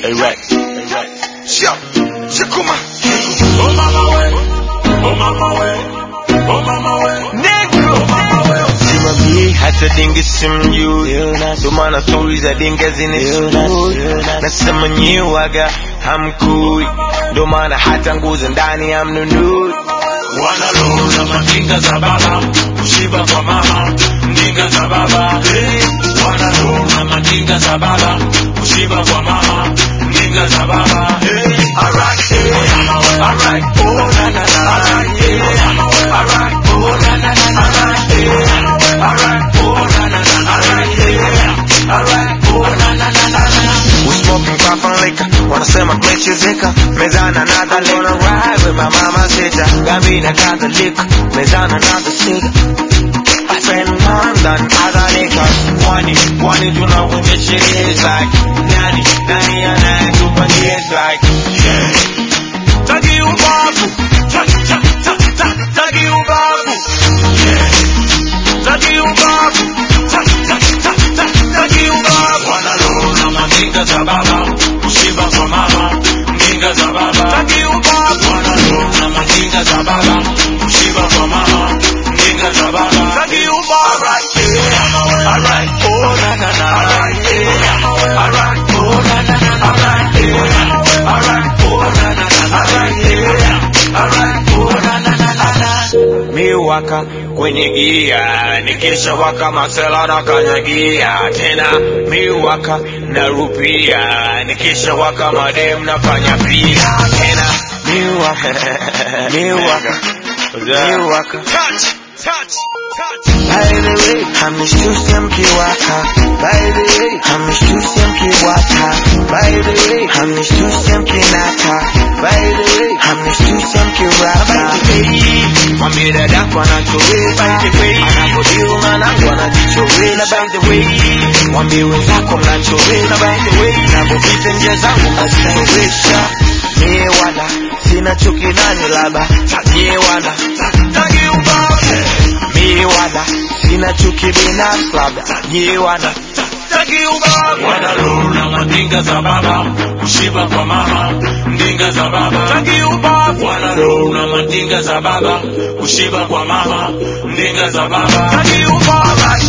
Rex. Rex. Sio, Shakuma. Oh mama we, oh mama we, oh mama we, Negro. oh mama we. Simamie hata dinge simjui, ndo maana stori za dinge zinisumbui. Nasema nyiwaga hamkui, ndo maana hata nguzo ndani hamnunui. Wanalona mandinga za baba, kushiba kwa mama, ndinga za baba. Hey. Wanalona mandinga za baba, kushiba kwa mama, ndinga za baba. Hey. Alright, hey. Alright, oh na na na. Alright, hey. Alright, oh na na na. Alright, hey. Alright, oh na na na. Alright, hey. Alright, oh na na na na na. We smoking crop and liquor, wanasema tumechezeka mezana another liquor. Gonna ride with my mama sita, gambina another liquor, mezana another cigar. I spend more than other niggas. Money, money tunaonyesha is like nani, nani anayetupa is like Yeah. Tagi ubavu. Ta- ta- ta- ta- Tagi ubavu. Yeah. Tagi ubavu. Ta- ta- ta- ta- Tagi ubavu. Wanalona mandinga za baba, kushiba kwa mama, ndinga za baba. Tagi ubavu. Wanalona mandinga za baba, kushiba kwa mama, ndinga za baba. Tagi ubavu. Alright, yeah. Alright, oh na na na. Alright, yeah. Alright, oh na na na. Alright, yeah. Alright, oh na na na. Alright, yeah. Alright, oh na na na na na. miwaka kwenye gia nikisha waka masela na kanyagia tena miwaka na rupia nikisha waka madem nafanya pia tena miwaka miwaka miwaka Touch, touch, touch. By the way, hamishtusi mkiwaka. By the way, hamishtusi mkiwaka. By the way, hamishtusi mkinata. By the way, hamishtusi mkiwaka. Mwambie dadako anachoweza. Anapodiu mwanangu anajichoweza. By the way, mwambie wenzako mnachoweza. By the way, napopita njia zangu mnazichelewesha. Mie wala sina chuki nani labda mie wala Tagi ubavu. mie wala sina chuki binafsi labda nyie wana Tagi ubavu. Wanalona mandinga za baba, kushiba kwa mama, ndinga za baba. Tagi ubavu. Wanalona mandinga za baba, kushiba kwa mama, ndinga za baba. Tagi ubavu.